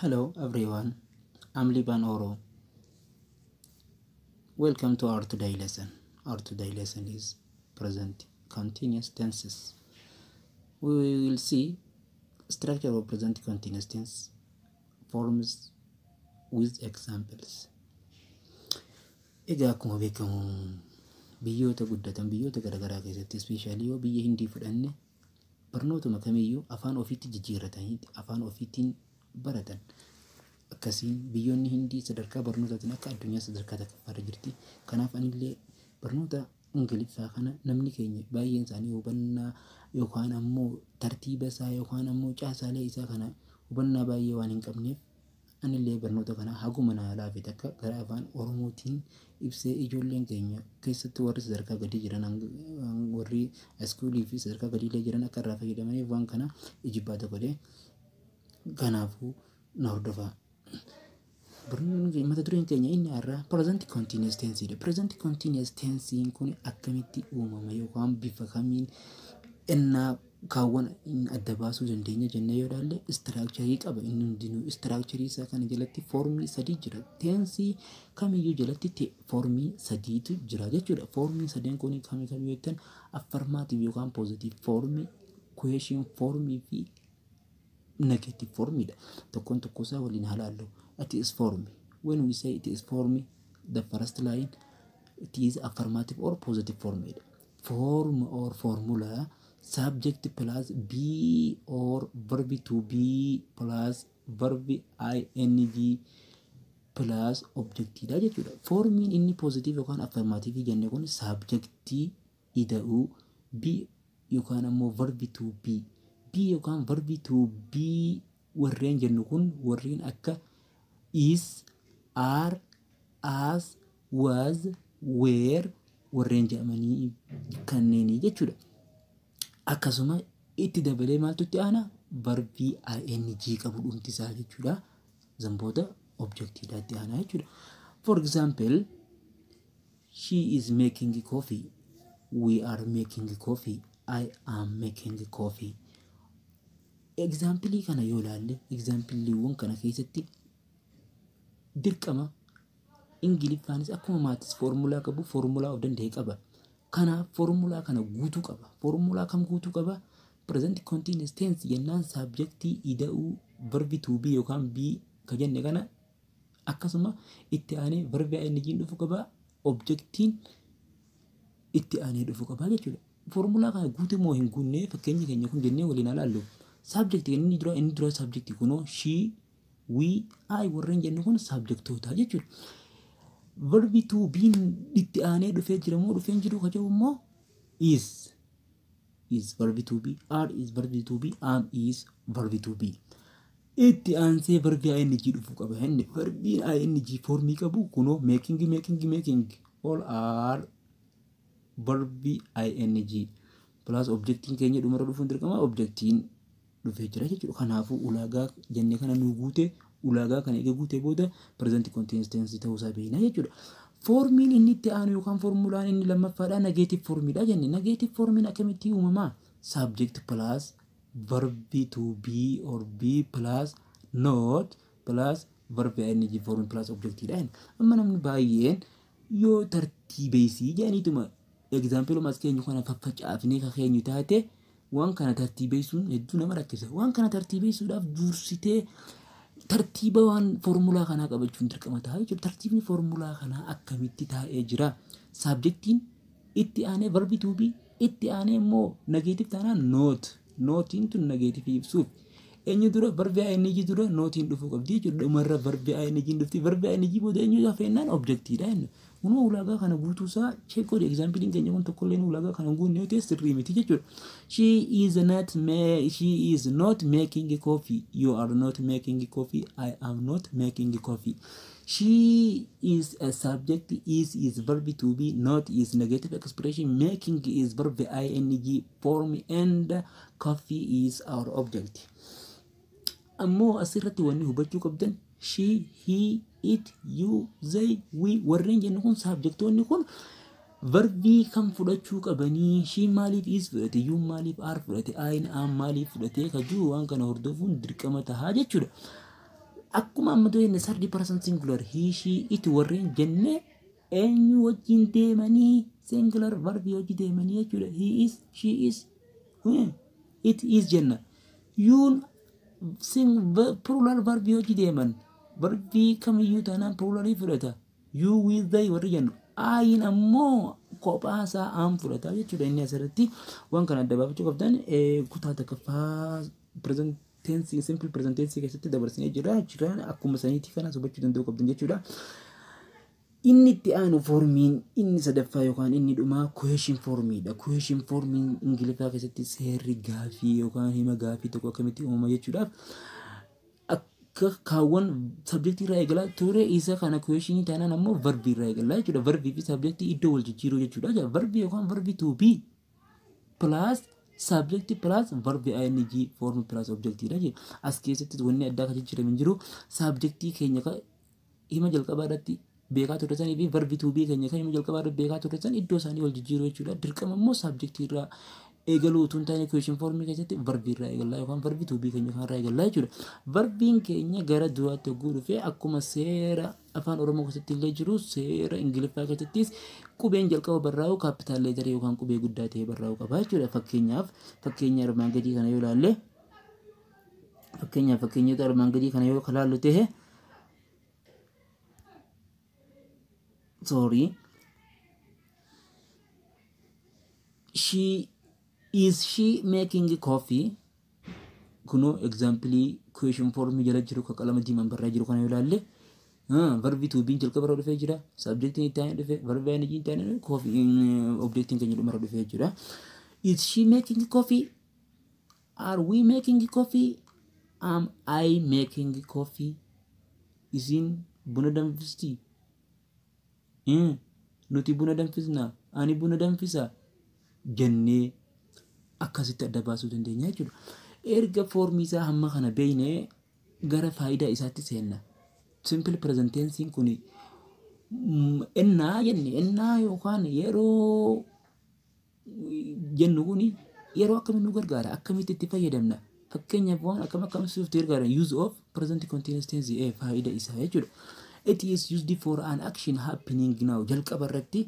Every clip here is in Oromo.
Hello everyone, I'm Liban Oro. Welcome to our today lesson. Our today lesson is present continuous tenses. We will see structure of present continuous tense forms with examples. Egaa akkuma beekamu biyyoota guddatan biyyoota garaagaraa keessatti ispeeshaalii yoo biyya hindii fudhanne barnootuma kamiyyuu afaan ofiitti jijjiirratanii afaan ofiitiin baratan. Akkasiin biyyoonni hindii sadarkaa barnootaatiin akka addunyaa sadarkaa tokkoffaarra jirti. Kanaaf anillee barnoota ingiliffaa kana namni keenya baay'een isaanii hubannaa yookaan ammoo tartiiba isaa yookaan ammoo caasaalee isaa kana hubannaa baay'ee waan hin qabneef anillee barnoota kana haguma naa laafe takka gara afaan oromootiin ibsee ijoolleen keenya keessatti warri sadarkaa gadii jiran warri iskuulii fi sadarkaa gadiilee jiran akka irraa fayyadamaniif waan kana ijibbaata godhee kanaafuu na hordofaa. Mata dureen keenya inni har'aa present continuous tensiidha. Present continuous tensiin kun akkamitti uumama yookaan bifa kamiin innaa kaawwan adda baasuu dandeenya jennee yoo ilaalle istiraakcharii qaba inni hundinuu istiraakcharii isaa kana jalatti foormii sadii jira. Teensii kamiyyuu jalatti foormii sadiitu jira jechuudha. Foormii sadeen kun kami kami jettan affarmaatiif yookaan poozitiif foormii, kuweeshin foormii fi negative formidha. Tokkoon tokko isaa waliin halaallu. It is form. When we say it is form, the first line, it is affirmative or positive form. Form or formula, subject plus be or verb to be plus verb ing plus objectidha jechuudha. Formiin inni positive yookaan affirmative jenne kun subjectii ida'uu be yookaan ammoo verb to be be yookaan verbi to be warreen jennu kun warreen akka is, are, as, was, were warreen jedhamanii kanneenii jechuudha. Akkasuma itti dabalee maaltu itti aana verbii ing qabu dhumti isaa jechuudha. Zamboota objektiidha itti aanaa jechuudha. For example, she is making coffee. We are making coffee. I am making coffee. Egzaampilii kana yoo ilaalle egzaampiliiwwan kana keessatti dirqama ingiliffaanis akkuma maatis foormulaa qabu foormulaa of danda'e qaba. Kanaaf foormulaa kana guutuu qaba. Foormulaa kam guutuu qaba? Present continuous tense jennaan saabjektii ida'uu verbi to be yookaan be ka jenne kana akkasuma itti aanee verbi ing dhufu qaba. Objektiin itti aanee dhufu qaba jechuudha. Foormulaa kana guutuu moo hin guunne fakkeenyi keenya kun jennee waliin ilaallu. Saabjektii inni dura inni dura saabjektii kunoo shii wii ayi warreen jennu kun saabjektoota jechuudha. Verbi to be itti aanee dhufee jira moo dhufee hin jiru ka jedhu immoo is is verbi to be are is verbi to be am is verbi to be. Itti aansee verbi ing dhufuu qaba inni verbi ing foormii qabu kunoo making making making all are verbi ing plus objektiin keenya dhumarra dhufuun dirqama objektiin dhufee jira jechuudha. Kanaafuu ulaagaa jennee kana nu guute ulaagaa kana eega guutee booda present continuous tense ta'uusaa beekna jechuudha. Foormiin inni itti aanu yookaan foormulaan inni lammaffaadha negative formiidha jenne. Negative formiin akkamitti uumamaa? Subject plus verbi to be or be plus not plus verbi ing form plus objectiidha. Amma namni baay'een yoo tartiibeessii jedhaniituma egzaampiluma as keenyu kana faffacaafnee ka keenyu taate waan kana tartiibeessuun hedduu nama rakkisa. Waan kana tartiibeessuudhaaf dursitee tartiiba waan foormulaa kanaa qabachuun dirqama ta'a jechuudha. Tartiibni foormulaa kanaa akkamitti taa'ee jira? Saabjektiin itti aanee verbi to be itti aanee immoo nageetif taanaan noot. Nootiin tun nageetifii ibsuuf. Eenyu dura verbi ing dura nootiin dhufuu qabdi jechuudha. Dhumarra verbi ing dhufti. Verbi ing booda eenyu gaafa jennaan objektiidha jenna. Kunoo ulaagaa kana guutuusaa cheekoodha. Egzaampiliin keenya kun tokkollee ulaagaa kana guunne yoo ta'e sirrii miti jechuudha. She is not she is not making coffee. You are not making coffee. I am not making coffee. She is a subject. Is is verb to be. Not is negative expression. Making is verb ing form and coffee is our object. Ammoo asirratti wanni hubachuu qabdan she, he, it, you, they, we warreen jennu kun saabjektoonni kun verbii kan fudhachuu qabanii shi maaliif is fudhate yuu maaliif aar fudhate ayin aan maaliif fudhate ka jiru waan kana hordofuun dirqama tahaa jechuudha. akkuma amma jenne sardi person singular he she it warreen jenne eenyu wajjin deemanii singular verbi wajjin deemanii jechuudha he is she is it is jenna yuun plural verbi wajjin deeman verbii kamiyyuu taanaan pluralii fudhata you with they warri jennu ayin ammoo kophaa isaa aan fudhata jechuudha inni asirratti waan kana adda baafachuu qabdan kutaa takkaffaa present tensi simple present tensi keessatti dabarsinee jira jira akkuma saniitii kana hubachuu danda'uu qabdan jechuudha. Inni itti aanu foormiin inni sadaffaa yookaan inni dhumaa question foormiidha. Question foormiin ingiliffaa keessatti seerri gaafii yookaan hima gaafii tokko akkamitti uumama jechuudhaaf akka kaawwan sabjektii irraa eegalaa ture isa kana questionii taanaan ammoo verbii irraa eegalaa jechuudha. Verbii fi sabjektii iddoo wal jijjiiruu jechuudha. Verbii yookaan verbii to be plus subject plus verb ing form plus object dha jedha as keessatti wanni addaa kan jijjiirame jiru subjectii keenya hima jalqabaa irratti beekaa turre sanii fi verbi to be keenya kan hima jalqabaa irratti beekaa turre san iddoo isaanii wal jijjiiruu jechuudha dirqama immoo subjectii irraa eegaluu utuu hin taane question formii keessatti verbii irraa eegallaa yookaan verbi to be keenya kan irraa eegallaa jechuudha verbiin keenya gara duraatti hogguu dhufee akkuma seera afaan oromoo keessatti illee jiru seera ingiliffaa keessattis qubeen jalqaba barraa'u kaapitaal leetarii yookaan qubee guddaa ta'e barraa'u qaba jechuudha fakkeenyaaf fakkeenya armaan gadii kana yoo ilaalle fakkeenyaaf fakkeenyota armaan gadii kana yoo ilaallu ta'e sorry she is she making coffee kunoo examplii question formii jala jiru kan qalama diimaan barraa jiru kana yoo ilaalle verbi to be jalqaba irra dhufee jira subjectiin itti aanee dhufe verbi ing itti aanee coffee objectiin keenya dhuma irra dhufee jira is she making coffee are we making coffee am I making coffee isin buna danfisti nuti buna danfisna ani buna danfisa jennee akkasitti adda baasuu dandeenya jechuudha. Erga foormii isaa hamma kana beeknee gara faayidaa isaatti seenna. Simple present tense kun ennaa jenne ennaa yookaan yeroo jennu kun yeroo akkamitti nu gargaara akkamitti itti fayyadamna. Fakkeenyaaf waan akkam akkamitti nutti gargaara use of present continuous tense faayidaa isaa jechuudha. It is used for an action happening now jalqaba irratti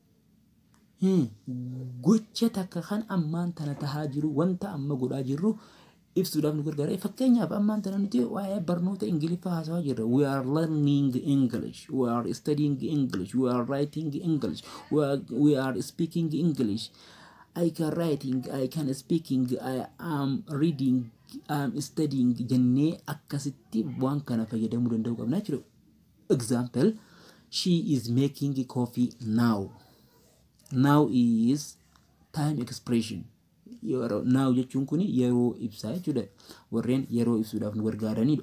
gocha takka kan ammaan tana tahaa jiru wanta amma godhaa jirru ibsuudhaaf nu gargaara. Fakkeenyaaf ammaan tana nuti waa'ee barnoota Ingiliffaa haasawaa jirra. We are learning English. We are studying English. We are writing English. We are, we are speaking English. I can writing, I can speaking, I am reading, I am studying jennee akkasitti waan kana fayyadamuu danda'uu qabna jechuudha. Example, she is making coffee now. Now is time expression. Yeroo now jechuun kun yeroo ibsaa jechuudha. Warreen yeroo ibsuudhaaf nu gargaaranidha.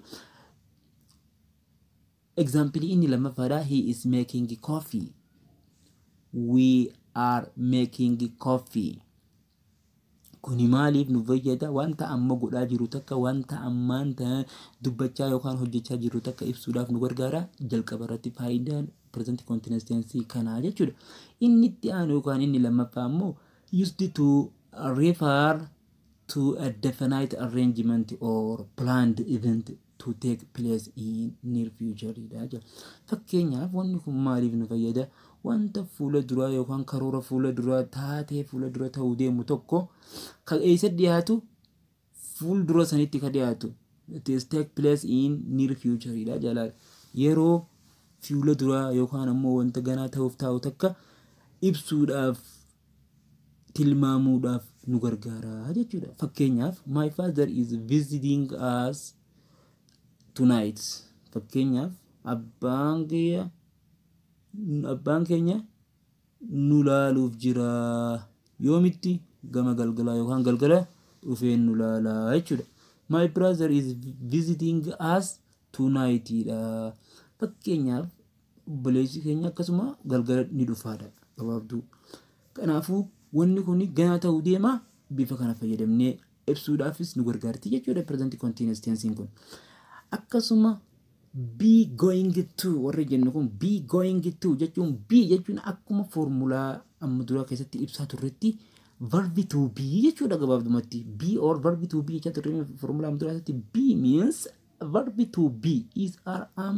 Example inni lammaffaadha. He is making coffee. We are making coffee. Kuni maaliif nu fayyada? Wanta amma godhaa jiru takka wanta ammaan tana dubbachaa yookaan hojjechaa jiru takka ibsuudhaaf nu gargaara. Jalqaba irratti faayidaan present continuous tense kanaa jechuudha. Inni itti aanu yookaan inni lammaffaa immoo used to refer to a definite arrangement or planned event to take place in near future dha. Fakkeenyaaf wanni kun maaliif nu fayyada? Wanta fuula duraa yookaan karoora fuula duraa taatee fuula dura ta'uu deemu tokko kan eessa dhiyaatu fuul dura sanitti ka dhiyaatu. It is take place in near future dha jalaa. Yeroo fuula duraa yookaan ammoo wanta ganaa ta'uuf taa'u takka ibsuudhaaf tilmaamuudhaaf nu gargaara jechuudha. Fakkeenyaaf my father is visiting us tonight. Fakkeenyaaf abbaan keenya abbaan keenya nu laaluuf jira yoomitti gama galgalaa yookaan galgala dhufee nu laalaa jechuudha. My brother is visiting us tonight dha. Fakkeenyaaf obboleessi keenya akkasuma galgala ni dhufaadha gabaabduu. Kanaafuu wanni kun ganaa ta'uu deema bifa kana fayyadamnee ibsuudhaafis nu gargaarti jechuudha present continuous tense kun. Akkasuma be going to warri jennu kun be going to jechuun be jechuun akkuma foormulaa amma duraa keessatti ibsaa turretti verbi to be jechuudha gabaabdumatti be or verbi to be jechaa turre foormulaa amma duraa keessatti be means verbi to be is are am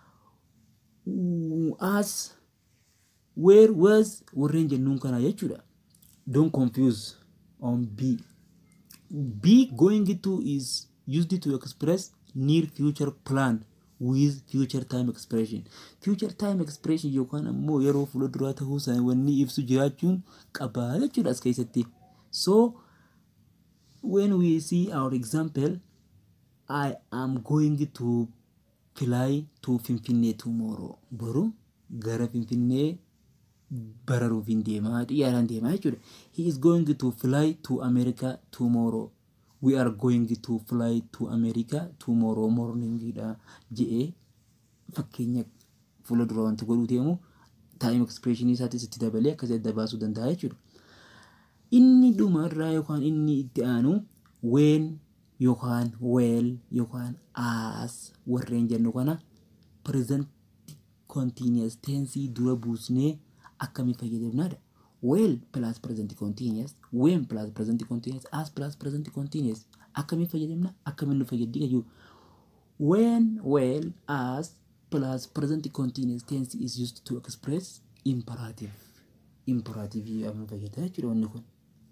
as where was warreen jennuun kana jechuudha don't confuse on be be going to is used to express near future plan with future time expression future time expression yookaan ammoo yeroo fuulduraa ta'uu isaa wanni ibsu jiraachuun qabaa jechuudha as keessatti so when we see our example I am going to fly to Finfinnee tomorrow boru gara Finfinnee bararuuf hin deemaa xiyyaaraan deemaa jechuudha he is going to fly to America tomorrow we are going to fly to America tomorrow morning dha je'ee fakkeenya fuula dura wanti godhuu deemu time expression isaatis itti dabalee akkasii adda baasuu danda'a jechuudha. Inni dhumarraa yookaan inni itti aanu when yookaan well yookaan as warreen jennu kana present continuous tense dura buusnee akkamii fayyadamnaadha. well plus present continuous when plus present continuous as plus present continuous akkamiin fayyadamna akkamiin nu fayyaddi gayyuu when well as plus present continuous tense is used to express imperative imperative amma fayyada jechuudha wanni kun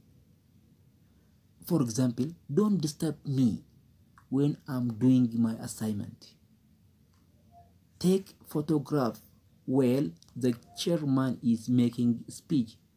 for example don't disturb me when I'm doing my assignment take photograph while the chairman is making speech